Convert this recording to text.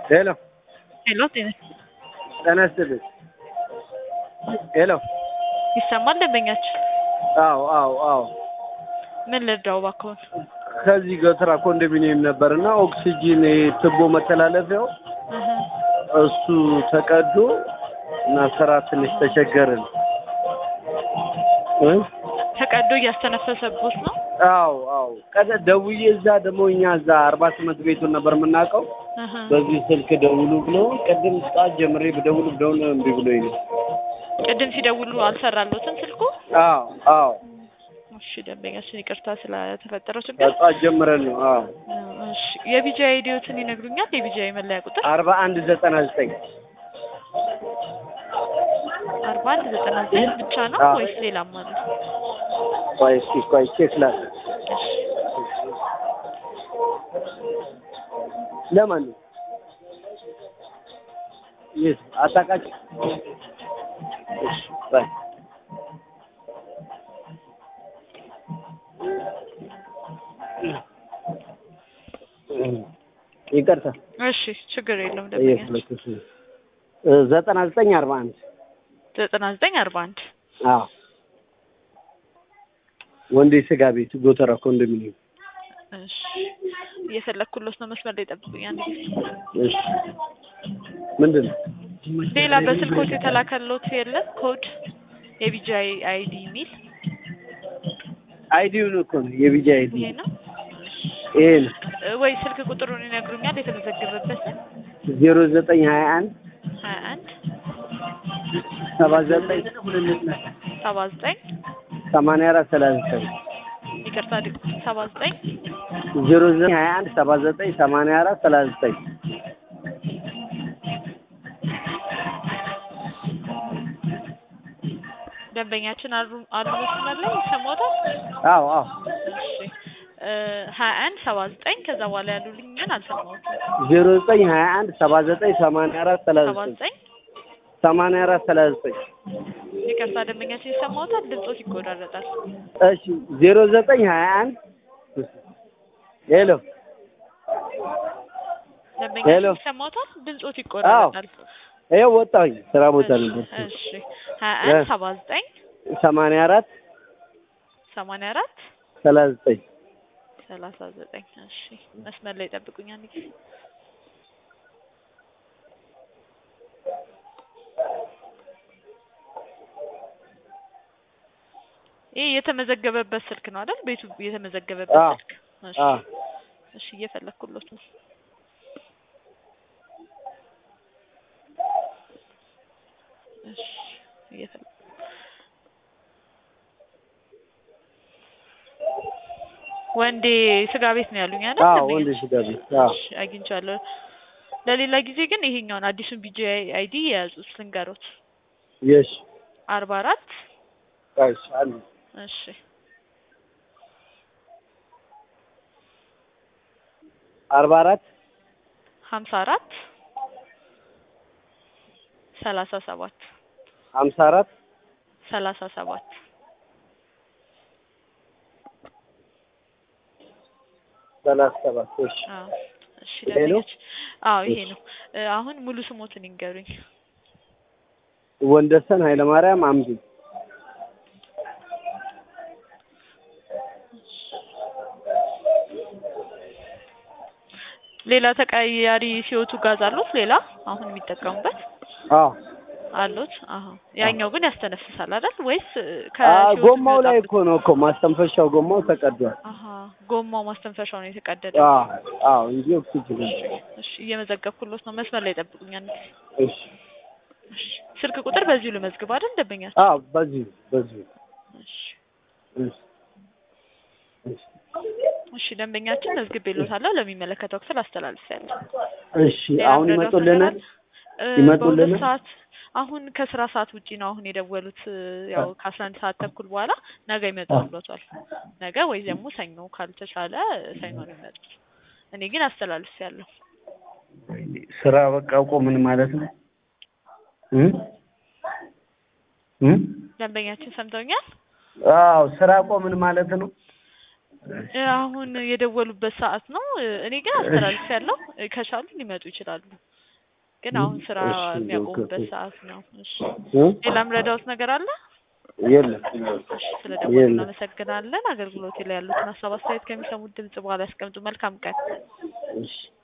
ሄሎ ሄሎ ጤና ጤና ይስጥልኝ። ሄሎ ይሰማል ደንበኛችን? አዎ አዎ አዎ ምን ልርዳው እባክዎን? ከዚህ ገትራ ኮንዶሚኒየም ነበርና ኦክሲጂን ትቦ መተላለፊያው እህ እሱ ተቀዶ እና ስራ ትንሽ ተቸገርን እ ተቀዶ እያስተነፈሰቦት ነው? አዎ አዎ ቀደ ደውዬ እዛ ደግሞ እኛ እዛ አርባ ስምንት ቤቱን ነበር የምናውቀው እህ በዚህ ስልክ ደውሉ ብሎ ቅድም ሰዓት ጀምሬ ብደውል ብደውል እምቢ ብሎኝ ነው። ቅድም ሲደውሉ አልሰራሎትም ስልኩ? አዎ አዎ እሺ ደንበኛችን ይቅርታ ስለተፈጠረው ችግር። ከጠዋት ጀምረን ነው። አዎ እሺ የቢጂአይ አይዲዎትን ይነግሩኛል? የቢጂአይ መለያ ቁጥር አርባ አንድ ዘጠና ዘጠኝ አርባ አንድ ዘጠና ዘጠኝ ብቻ ነው አዎ። ወይስ ሌላም አለ? ቆይ እስኪ ቆይ ቼክ ላድርግ። ለማን ነው? የት አታውቃቸው? እሺ ባይ ይቅርታ እሺ ችግር የለውም ደንበኛችን። እየፈለኩሽ ነው። ዘጠና ዘጠኝ አርባ አንድ ዘጠና ዘጠኝ አርባ አንድ አዎ ወንዴ ስጋ ቤት ጎተራ ኮንዶሚኒየም እሺ እየፈለኩሎት ነው። መስመር ላይ ጠብቁኝ አንድ ጊዜ። እሺ ምንድን ነው ሌላ በስልኮት የተላከሎት የለም ኮድ የቢጂአይ አይዲ የሚል አይዲውን እኮ ነው የቢጂ አይዲ ይሄ ነው ይሄ ነው እ ወይ ስልክ ቁጥሩን ይነግሩኛል? የተመዘገበበትን ዜሮ ዘጠኝ ሀያ አንድ ሀያ አንድ ሰባ ዘጠኝ ሰባ ዘጠኝ ሰማንያ አራት ሰላሳ ዘጠኝ ይቅርታ ድ- ሰባ ዘጠኝ ዜሮ ዘጠኝ ሀያ አንድ ሰባ ዘጠኝ ሰማንያ አራት ሰላሳ ዘጠኝ ደንበኛችን አሉ አሉ መስመር ላይ ይሰማዎታል? አዎ አዎ እሺ እ ሀያ አንድ ሰባ ዘጠኝ ከዛ በኋላ ያሉልኝ ግን አልሰማሁትም። ዜሮ ዘጠኝ ሀያ አንድ ሰባ ዘጠኝ ሰማንያ አራት ሰላሳ ሰባ ዘጠኝ ዘጠኝ ሰማንያ አራት ሰላሳ ዘጠኝ ይቅርታ ደንበኛችን ይሰማዎታል? ድምጾት ይቆራረጣል። እሺ ዜሮ ዘጠኝ ሀያ አንድ ሄሎ ሄሎ። ደንበኛችን ይሰማዎታል? ድምጾት ይቆራረጣል። ይኸው ወጣሁኝ ስራ ቦታ ነበር እሺ ሀያ አንድ እ ሰባ ዘጠኝ ሰማንያ አራት ሰማንያ አራት ሰላሳ ዘጠኝ ሰላሳ ዘጠኝ እሺ መስመር ላይ ጠብቁኝ አንድ ጊዜ ይህ የተመዘገበበት ስልክ ነው አይደል ቤቱ የተመዘገበበት አዎ። ስልክ እሺ አዎ እሺ እየፈለኩሎት ነው እሺ እየፈለኩ ወንዴ ስጋ ቤት ነው ያሉኝ አይደል አዎ ደንበኛ? ወንድ ስጋ ቤት አዎ እሺ አግኝቻለሁ ለሌላ ጊዜ ግን ይሄኛውን አዲሱን ቢጂ አይዲ የያዙት ልንገሮት የሽ አርባ አራት እሺ አሉ እሺ አርባ አራት ሀምሳ አራት ሰላሳ ሰባት ሀምሳ አራት ሰላሳ ሰባት ሰላሳ ሰባት እሺ አዎ እሺ ይሄ ነው? ደንበኞች አዎ ይሄ ነው እ አሁን ሙሉ ስሞትን ይንገሩኝ ወንደሰን ኃይለማርያም አምዱ ሌላ ተቀያሪ ሲወቱ ጋዝ አሉት ሌላ አሁን የሚጠቀሙበት አዎ አሉት አዎ ያኛው ግን ያስተነፍሳል አይደል ወይስ እ አ ከሲወቱ ጎማው ላይ የሚወጣበት- እኮ ነው እኮ ማስተንፈሻው ጎማው ተቀዷል አሀ ጎማው ማስተንፈሻው ነው የተቀደደ አዎ አዎ እንጂ ኦክሲጅን እሺ እየመዘገብኩሎት ነው መስመር ላይ ጠብቁኝ አንድ ጊዜ እሺ እሺ ስልክ ቁጥር በዚሁ ልመዝግብ አይደል ደንበኛ አዎ በዚሁ በዚሁ እሺ እሺ እሺ እሺ ደንበኛችን መዝግቤሎታለሁ ለሚመለከተው ክፍል አስተላልፌያለሁ እሺ ሌላ አሁን ምረዳው ይመጡልናል ነገር አለ? እ ይመጡልናል? በሁለት ሰዓት አሁን ከስራ ሰዓት ውጪ ነው አሁን የደወሉት እ ያው ከአስራ አንድ ሰዓት ተኩል በኋላ ነገ ይመጣሉታል ነገ ወይ ደግሞ ሰኞ ካልተቻለ ሰኞ ነው የሚመጡት እኔ ግን አስተላልፌያለሁ ስራ በቃ አውቆ ምን ማለት ነው እ እ ደንበኛችን ሰምተውኛል አዎ ስራ ቆምን ማለት ነው። እ አሁን የደወሉበት ሰዓት ነው እ እኔ ግን አስተላልፌያለሁ እ ከቻሉ ሊመጡ ይችላሉ ግን አሁን ስራ እሺ፣ የሚያቆሙበት ኦኬ። ሰዓት ነው። እሺ እ? ሌላም ረዳውት ነገር አለ? የለም እሺ ስለ ደወሉ የለም። እናመሰግናለን። አገልግሎት ላይ ያሉትን ሀሳብ አስተያየት ከሚሰሙት ድምጽ በኋላ ያስቀምጡ። መልካም ቀን። እሺ